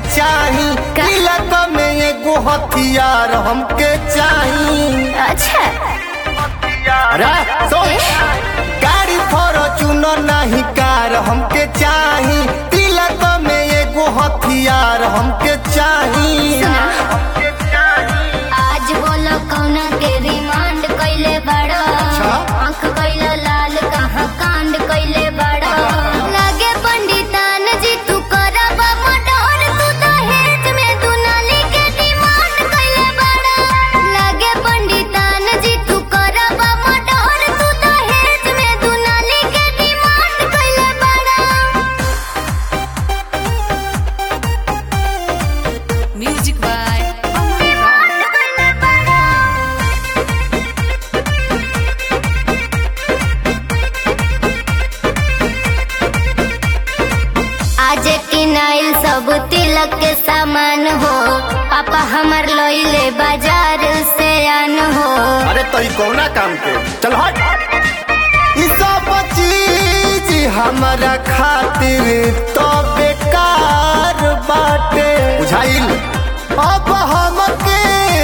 चाही का? तिलक में एगो हथियार हमके चाही अच्छा अरे सोच गाड़ी फॉर्चूनर नहीं कार हमके चाही तिलक में एगो हथियार हमके चाही सुना आज बोलो कौना के रिमांड कइले बड़ा अच्छा। आंख कइलो लाल कहाँ कांड कइले बड़ा लागे पंडितान जी तू करब मडर तू दहेज में तू नाली के डिमांड कइले बड़ा लागे पंडितान जी तू करब मडर तू दहेज में तू नाली के डिमांड कइले बड़ा Music by Aman Rock. आज किनाइल सब तिलक के सामान हो पापा हमर लइले बाजार से आन हो अरे तो ई कौना काम के चल हट ई सब चीज हमारा खातिर तो बेकार बाटे बुझाइल अब हमके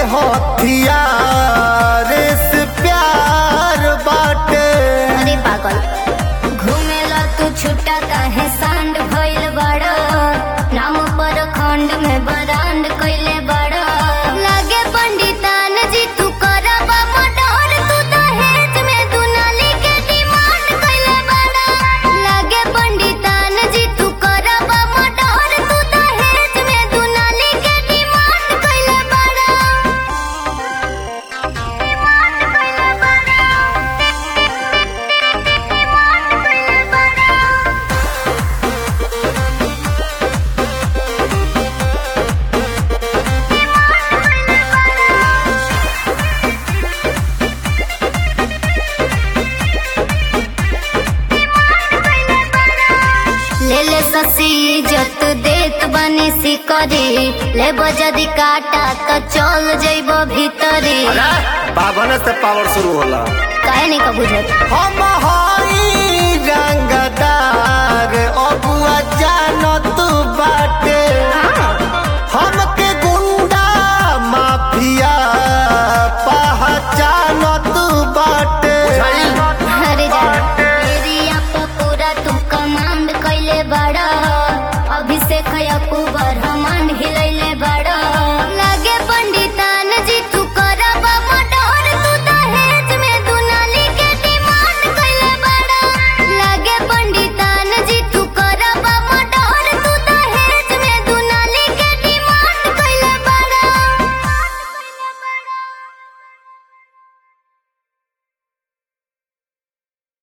हथियार से प्यार बाटे अरे पागल घूमेला तू छुट्टा काहे सांड भइल बड़ा नाम पर खंड में बरांड कइले बड़ा लागे पंडितान जी तू करब मडर तू दहेज में तू नाली के डिमांड कइले बड़ा लागे पंडितान जी तू करब मडर तू दहेज में तू नाली के डिमांड कइले बड़ा डिमांड कइले बड़ा ले ले ससी जत देत बनी सिकरी ले बजदी काटा तो चल जइब भीतरी अरे बावन से पावर शुरू होला काहे नहीं का बुझत हम हई रंगदार अबुआ जानत बाटे